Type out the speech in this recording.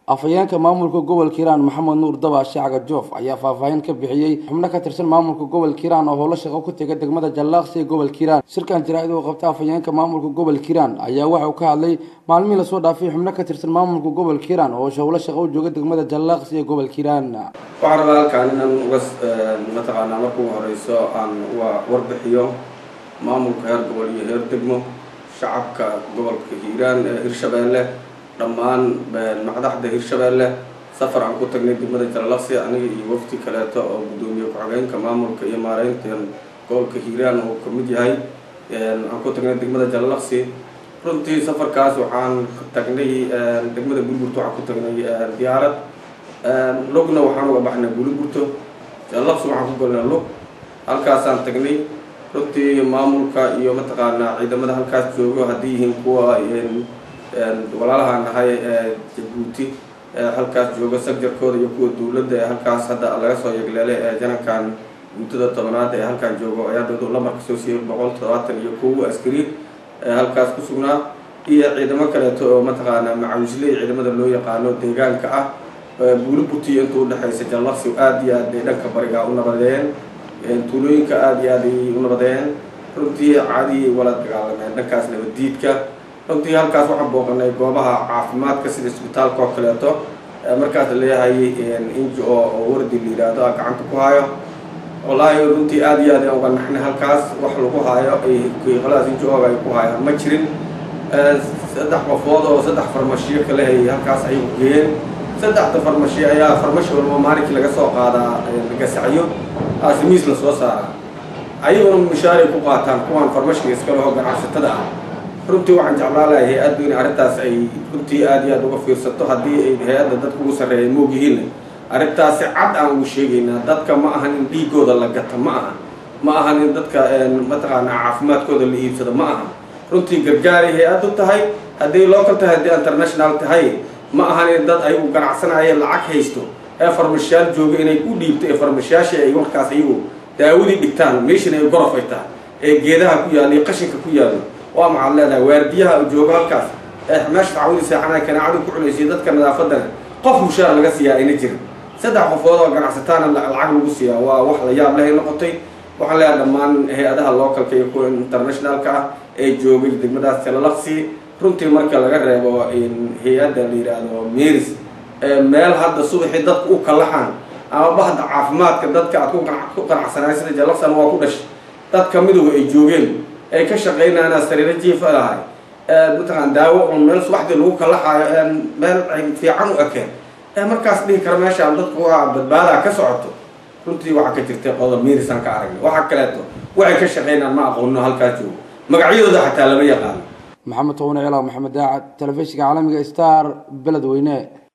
afhayeenka maamulka gobolka hiiraan maxamed nuur dabaashe cagajoof ayaa faahfaahin ka bixiyey xubno ka tirsan maamulka gobolka hiiraan oo howlo shaqo ku tega degmada jallaaqsi ee gobolka hiiraan shirkan jaraa-id oo qabta afhayeenka maamulka gobolka hiiraan ayaa waxa uu ka hadlay maalmihii lasoo dhaafay xubno ka tirsan maamulka gobolka hiiraan oo howlo shaqo u jooga degmada jallaaqsi ee gobolka hiiraan waxaan rabaa halkaan inaan uga mataqaanaa marka ugu horeyso aan uga warbixiyo maamulka heer gobol iyo heer degmo shacabka gobolka hiiraan ee hirshabeelle dhammaan madaxda hirshabeelle safar aan ku tagnay degmada jalalaqsi aniga iyo wafti kaleeto oo guddoomiye ku-xigeenka maamulka iyo maareynta gobolka hiiraan oo kamid yahay aan ku tagnay degmada jalalaqsi runtii safarkaas waxaan tagnay degmada burburto waxaan ku tagnay diyaarad lugna waxaan uga baxnay buliburto jalalaqsi waxaan ku galnay lug halkaasaan tagnay runtii maamulka iyo mataqaanaa ciidamada halkaas joogo haddii yihiin kuwa walaalahaan nahay jabuuti halkaas jooga sagjarkooda iyo kuwa dowladda ee halkaas hadda laga soo yegleelay ee janankan muddada tobanaad ee halkaan joogo ayaa dowlad lamarka soo siiyay boqol toddobaatan iyo kow askari ee halkaas ku sugnaa iyo ciidamo kaleeto oo mataqaanaa macawisley ciidamada loo yaqaano deegaanka ah buulibutiyo inta udhexaysa jallaqsi aada iyo aad bay dhanka bariga u nabadeeyeen tuulooyinka aada iyo aad ay u nabadeeyeen runtii caadiyay wala dagaalameen dhankaas nabaddiidka runtii halkaas waxaan booqanay goobaha caafimaadka sida isbitaalka oo kaleeto markaas laleeyahay inji oo oo wardi la yidhaahdo a gacanta ku hayo wallaahi runtii aada iyo aad aan uga naxnay halkaas wax lagu haayo ay qoladaas inji ooga ay ku haayaan ma jirin saddex qofood oo saddex farmashiyo kale ay halkaas ay geeyeen saddexda farmashiyo ayaa farmashi walba maalinkii laga soo qaadaa gasacyo asimiis la soo saaraa ayaguna mushaaray ku qaataan kuwaan farmashiga iska leho ganacsatada ah runtii waxaan jeclaa lahay hay-addu in arrintaas ay runtii aada iyo aad uga fiirsato haddii ay hay-adda dadka ugu sarreeya moog yihiinna arrintaasi cad aan ugu sheegaynaa dadka ma ahan in dhiigooda la gata ma aha ma ahan in dadka mataqaanaa caafimaadkooda la iibsado ma aha runtii gargaaray hay-addu tahay haddii local tahay haddii international tahay ma ahan in dad ayagu ganacsanaya lacag haysto ee farmashiyaal jooga inay u dhiibto ee farmashiyaashii ay warkaas ayagu daawadii dhigtaan meeshin ay gorof ay tahay ee geedaha ku yaalla iyo qashinka ku yaallo waa maxaad leedahay waardiyaha joogo halkaas ee meesha tacawudi seexanaa kanaacadu ku cunaysiyo dadka nadaafadana qof mushaar laga siiyaa ayna jirin saddex qofood oo ganacsataana lacag lagu siiyaa waa wax la yaab lehay noqotay waxaan leeyahay dhammaan hay-adaha localka iyo kuwa internationalka ah ee joogay degmadaas jalalaqsi runtii marka laga reebo hay-adda la yidhaahdo meris meel hadda subaxii dadka u kalaxaan ama bahda caafimaadka dadka aad ku qanacsanaay sida jalalaqsina waa ku dhashay dadka midowga ay joogeen ay ka shaqaynayaan sariiro jiifa lahay mataqaan daawo un meel subaxdii lagu kalaxaayo meel fiican u ekeen ee markaas dhihi kara meeshaan dadku waa badbaadaa ka socoto runtii waxaa ka jirtay qodob miirisaan ka aragnay waxaa kaleeto waxay ka shaqaynayaan ma aqoono halkaas joogo magacyadooda xataa lama yaqaano maxamed towane cilaw maxamed daacad telefishinka caalamiga star beledweyne